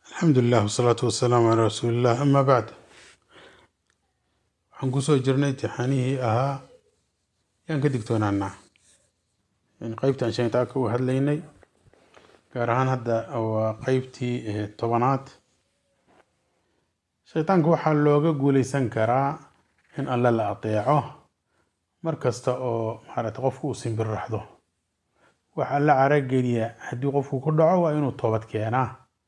alxamdu lilah wasalaatu wasalaamu calaa rasuuliillah amaa bacd waxaan kusoo jirnay imtixaanihii ahaa yaan ka digtoonaanaa qeybtaan shaytaanka u hadlaynay gaar ahaan hadda waa qeybtii tobanaad shaytaanka waxaa looga guuleysan karaa in alle la ateeco mar kasta oo maarata qofku uu simbirraxdo wax alla carageliya haddii qofku ku dhaco waa inuu toobad keenaa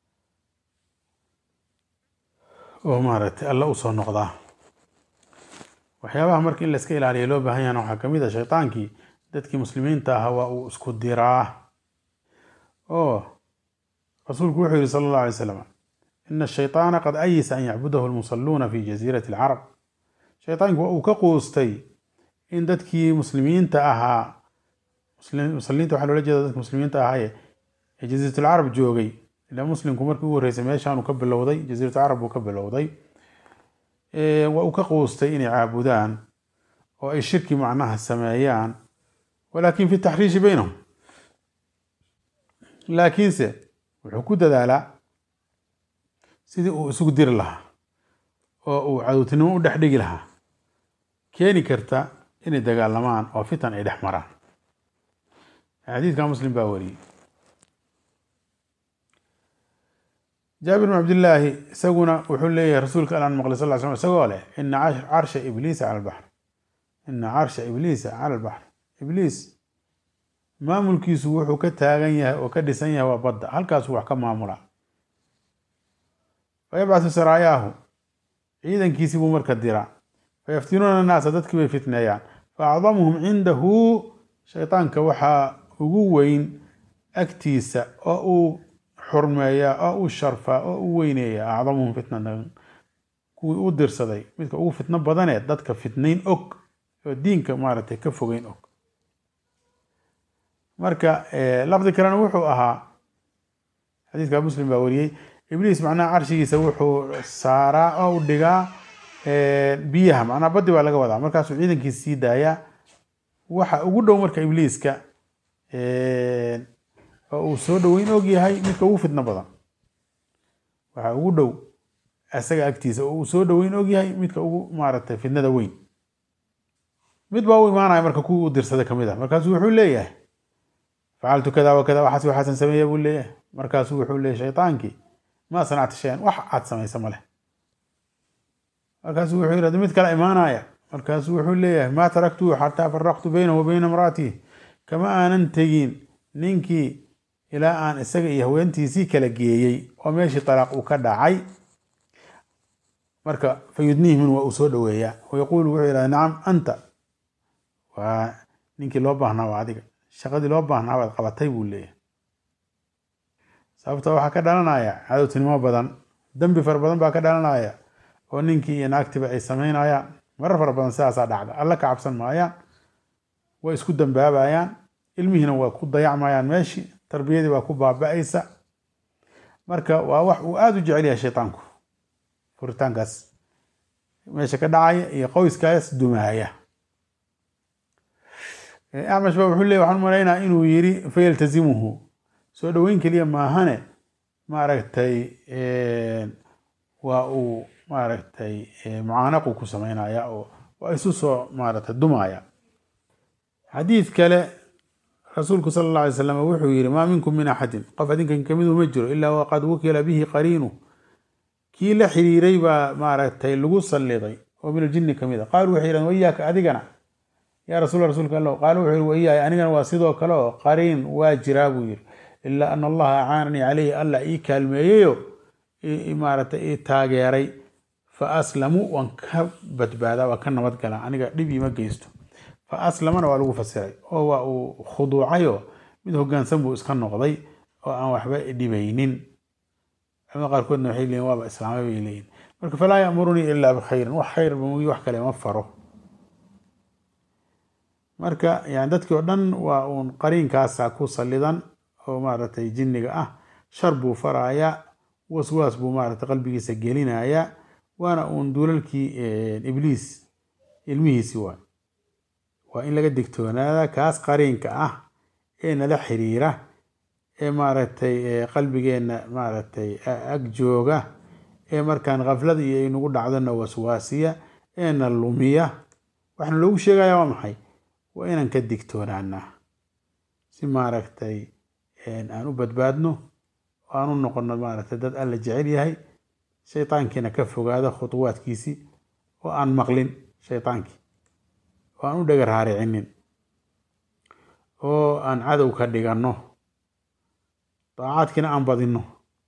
oo maaragtay alla usoo noqdaa waxyaabaha marka in la iska ilaaliya loo baahan yahana waxaa kamid a shaytaankii dadkii muslimiinta ahaa waa uu isku diraa oo rasuulku wuxuu yihi sala allahu alay slam ina ashayطaana qad ayisa an yacbudahu lmusaluuna fi jasiirati alcarab shaytaanku waa uu ka quustay in dadkii muslimiinta ahaa muslimiinta waxaa loola jeeda dadki muslimiinta ahaaye ee jasiirat alcarab joogay ilaa muslimku markii u horreysay meeshaanuu ka bilowday jasiirat alcarab buu ka bilowday waa uu ka quustay inay caabudaan oo ay shirki macnaha sameeyaan walakin fi taxriishi baynahum laakiinse wuxuu ku dadaalaa sidii uu isugu diri lahaa oo uu cadowtinimo u dhex dhigi lahaa keeni karta inay dagaalamaan oo fitan ay dhex maraan xadiidka muslim baa wariyey jaabir bn cabdillaahi isaguna wuxuu leeyahay rasuulka alaan maqlay sal slam isagoo leh ina carsha ibliisa cala albaxr ina carsha ibliisa cala albaxr ibliis maamulkiisu wuxuu ka taagan yahay oo ka dhisan yahay waa badda halkaasuu wax ka maamula fayabcathu saraayaahu ciidankiisii buu marka dira fayaftinuuna annaasa dadkii bay fitneeyaan faacdamuhum cindahu shaytaanka waxaa ugu weyn agtiisa oo uu xurmeeyaa oo uu sharfaa oo u weyneeya acdamuhum fitnatan kuwii u dirsaday midka ugu fitno badanee dadka fitnayn og oo diinka maaragtay ka fogeyn og marka lafdi kalena wuxuu ahaa xadiiska muslim baa wariyey ibliis macnaha carshigiisa wuxuu saaraa oo u dhigaa biyaha macnaha baddi baa laga wadaa markaasuu ciidankiisa sii daayaa waxa ugu dhow marka ibliiska oo uu soo dhoweyn og yahay midka ugu fitno badan waxa ugu dhow isaga agtiisa oo uu soo dhoweyn og yahay midka ugu maaragtay fitnada weyn mid baa u imaanaya marka kuwii u dirsaday kamid ah markaasuu wuxuu leeyahay facaltu kada wa kada waxaas waxaasan sameeya buu leeyahay markaasuu wuxuu leeyahy shaytaankii ma sanacta shayan wax aad samaysa ma leh markaasuu wuxuu yidhahda mid kale imaanaya markaasuu wuxuu leeyahay maa taraktuhu xataa faraqtu baynahu wa bayna imraatihi kama aanan tegin ninkii ilaa aan isaga iyo haweentiisii kala geeyey oo meeshii talaaq uu ka dhacay marka fayudniihmin waa uu soo dhoweeyaa wayaquulu wuxuu yidhahda nacam anta waa ninkii loo baahnaa waa adiga shaqadii loo baahnaa waad qabatay buu leeyahay sababta waxaa ka dhalanaya cadowtinimo badan dembi fara badan baa ka dhalanaya oo ninkii iyo naagtiba ay sameynayaan marar fara badan sidaasaa dhacda alla ka cabsan maayaan way isku dambaabayaan ilmihiina waa ku dayacmayaan meeshii tarbiyadii waa ku baaba-aysa marka waa wax uu aada u jecel yahay shaytaanku furitaankaas meesha ka dhacaya iyo qoyskaas dumaaya acmash ba wuxuu leey waxaan umalaynaa inuu yiri fayaltazimuhu soo dhoweyn keliya maahane maaragtay waa uu maaragtay mucaanaqu ku sameynaya oo waa isu soo maaragtay dumaya xadiid kale rasuulku sala alla alay slam wuxuu yihi maa minkum min axadin qof adinkan kamidu ma jiro ilaa waqad wukila bihi qariinu kii la xiriiray baa maaragtay lagu salliday oo min aljinni kamid a qaalu waxay yidhahdeen wayaaka adigana yaa rasuul rasuulka alla qaala wuxuu yihi wayaay anigana waa sidoo kale oo qariin waa jiraa buu yihi ilaa ana allaha acaananii caleyhi alla ii kaalmeeyeyo maaragtay ii taageeray fa aslamu waan ka badbaadaa waan ka nabadgalaa aniga dhib iima geysto fa aslamana waa lagu fasiray oo waa uu khuduucayo mid hogaansan buu iska noqday oo aan waxba dhibaynin culamada qaarkoodna waxay leeyiin waaba islaamay bay leeyihin marka falaa yamurunii ilaa bikhayrin wax khayr bamagi wax kale ma faro marka yani dadkii oo dhan waa uun qariinkaasa ku salidan oo maaragtay jinniga ah shar buu faraaya waswaas buu maaragtay qalbigiisa gelinaya waana uun duulalkii ibliis ilmihiisi waay waa in laga digtoonaada kaas qariinka ah ee nala xiriira ee maaragtay qalbigeenna maaragtay ag jooga ee markaan khaflada iyo aynagu dhacdona waswaasiya eena lumiya waxaana loogu sheegaya waa maxay waa inaan ka digtoonaanaa si maaragtay aan u badbaadno oo aan u noqono maaragtay dad alla jecel yahay shaytaankiina ka fogaado khutuwaadkiisii oo aan maqlin shaytaankii oo aan u dhagar haaricinin oo aan cadow ka dhiganno daacaadkiina aan badinno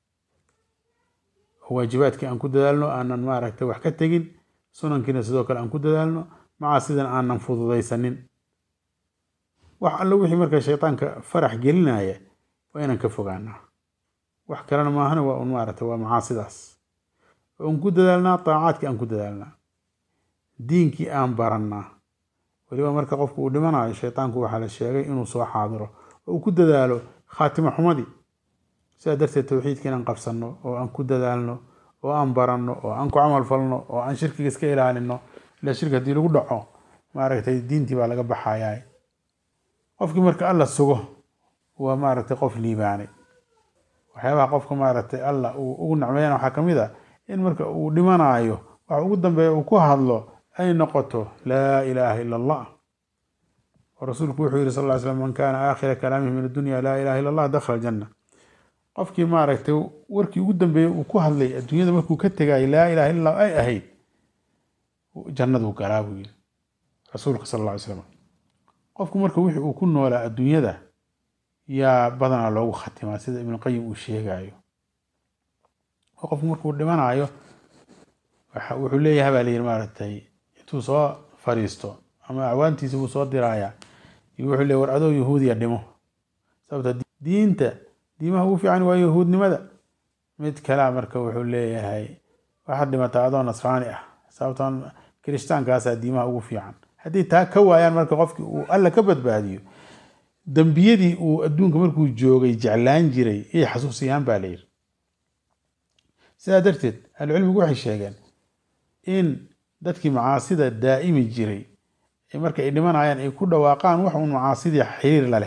oo waajibaadkii aan ku dadaalno aanan maaragtay wax ka tegin sunankiina sidoo kale aan ku dadaalno macaasidan aanan fududaysanin wax allo wixii marka shaytaanka farax gelinaya waa inaan ka fogaanaa wax kalena maahana waa un maaragtay waa macaasidaas oo aan ku dadaalnaa daacaadkii aan ku dadaalnaa diinkii aan barannaa weliba marka qofku uu dhimanayo shaytaanku waxaa la sheegay inuu soo xaadiro oo uu ku dadaalo khaatimo xumadii sidaa darteed towxiidka inaan qabsanno oo aan ku dadaalno oo aan baranno oo aan ku camal falno oo aan shirkiga iska ilaalino ila shirki haddii lagu dhaco maaragtay diintii baa laga baxayaa qofkii marka alla sugo waa maaragtay qof liibaanay waxyaabaha qofka maaragtay alla uu ugu nacmeeyana waxaa kamid a in marka uu dhimanaayo waxa ugu dambeeya uu ku hadlo ay noqoto laa ilaaha ila allah oo rasuulku wuxuu yihi sal ly slam man kaana aakhira kalaamihi min addunya laa ilaha illa allah dakhala aljanna qofkii maaragtay warkii ugu dambeeyey uu ku hadlay adduunyada markuu ka tegayay laa ilaha illa allah ay ahayd jannaduu galaa buu yiri rasuulka sal alla ly slam qofku marka wixii uu ku noolaa adduunyada yaa badanaa loogu khatimaa sida ibnuqayim uu sheegayo oo qofku markuu dhimanayo wuxuu leeyahay baa layidhi maaragtay intuu soo fariisto ama acwaantiisa buu soo diraaya iyo wuxuu leeyahy war adoo yahuudiya dhimo sababta diinta diimaha ugu fiican waa yahuudnimada mid kalea marka wuxuu leeyahay waxaad dhimataa adoo nasraani ah sababtan kirishtaankaasa diimaha ugu fiican haddii taa ka waayaan marka qofkii uu alla ka badbaadiyo dembiyadii uu adduunka markuu joogay jeclaan jiray iyay xasuusiyaan baa layidhi sidaa darteed ahlucilmigu waxay sheegeen in dadkii macaasida daa'imi jiray marka ay dhimanayaan ay ku dhawaaqaan wax uun macaasidii xiriir la leh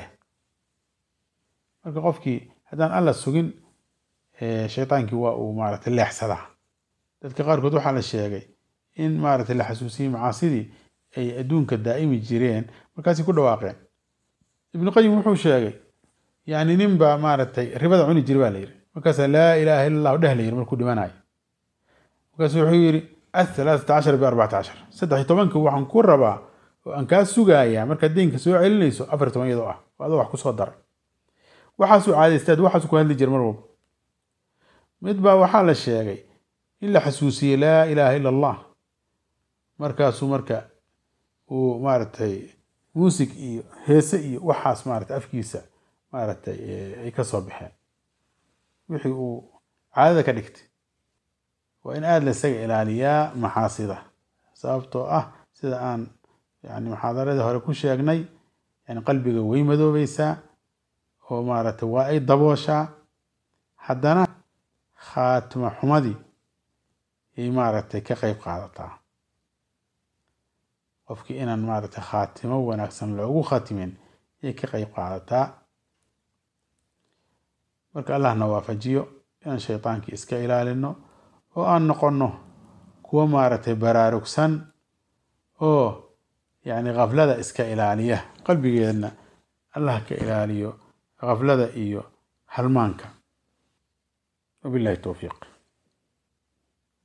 marka qofkii haddaan alla sugin shaytaankii waa uu maaragtay leexsadaa dadka qaarkood waxaa la sheegay in maaragtay la xasuusiyey macaasidii ay adduunka daa'imi jireen markaasay ku dhawaaqeen ibnu qayim wuxuu sheegay yani nin baa maaragtay ribada cuni jira baa la yidhi markaasaa laa ilaaha illa allahu dheh la yidhi markuu dhimanayo markaasu wuxuu yidhi athalaatata cashar biarbacata cashar saddex iyo tobanka waxaan ku rabaa oo aan kaa sugayaa markaad deynka soo celinayso afar toban iyadoo ah oo adoo wax ku soo daray waxaasuu caadaystaad waxaasuu ku hadli jira mar walba mid baa waxaa la sheegay in la xasuusiyey laa ilaaha illa allah markaasuu marka uu maaragtay muusig iyo heese iyo waxaas maaragtay afkiisa maaragtay ay ka soo baxeen wixii uu caadada ka dhigtay waa in aada la isaga ilaaliyaa maxaasida sababtoo ah sida aan yani muxaadaradii hore ku sheegnay yani qalbiga way madoobaysaa oo maaragtay waa ay dabooshaa haddana khaatimo xumadii ay maaragtay ka qeyb qaadataa qofkii inaan maaragtay khaatimo wanaagsan loogu khatimin ayay ka qeyb qaadataa marka allah na waafajiyo inaan shaydaankii iska ilaalino oo aan noqonno kuwo maaragtay baraarugsan oo yacni khaflada iska ilaaliya qalbigeedna allah ka ilaaliyo khaflada iyo halmaanka wabillahi towfiiq